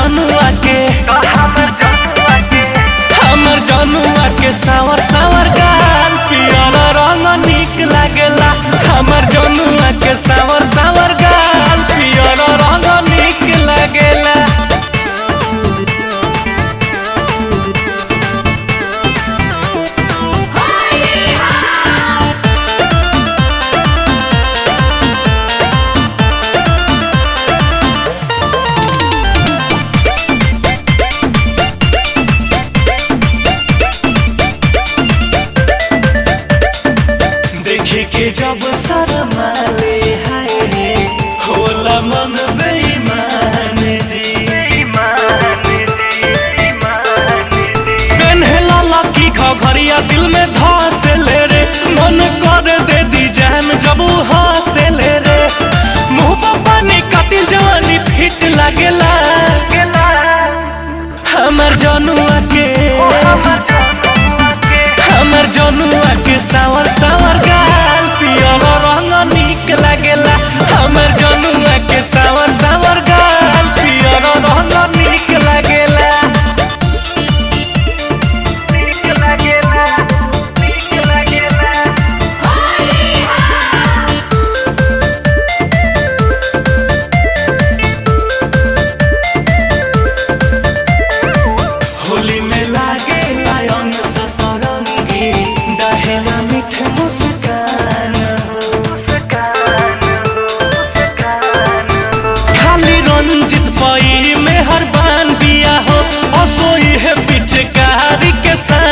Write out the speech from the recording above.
जनुआ के हमर जनुआ के सावर सावर गाल पियर रंग निक लागेला हमर जनुआ के सावर सावर गाल पियर रंग निक लागेला देखे के जब शरमाले हाय रे होला मन बेईमान जी पेन्हला लकी घघरिया दिल में धस ले रे मन कर दे दी जान जब ऊ हंसे ले रे मुंह पर पानी कातिल जवानी फिट लागेला हमर जनुआ के हमर जनुआ के सावर सावर गाल पियर रंग निक लागेला हमर जनुआ के सावर सावर गाल पियर रंग निक लागेला होली में लागे आयन सफरंगी दहेला मीठ मुस्कान खाली रंजित पई में हर बान बिया हो असोई है पिचकारी के साथ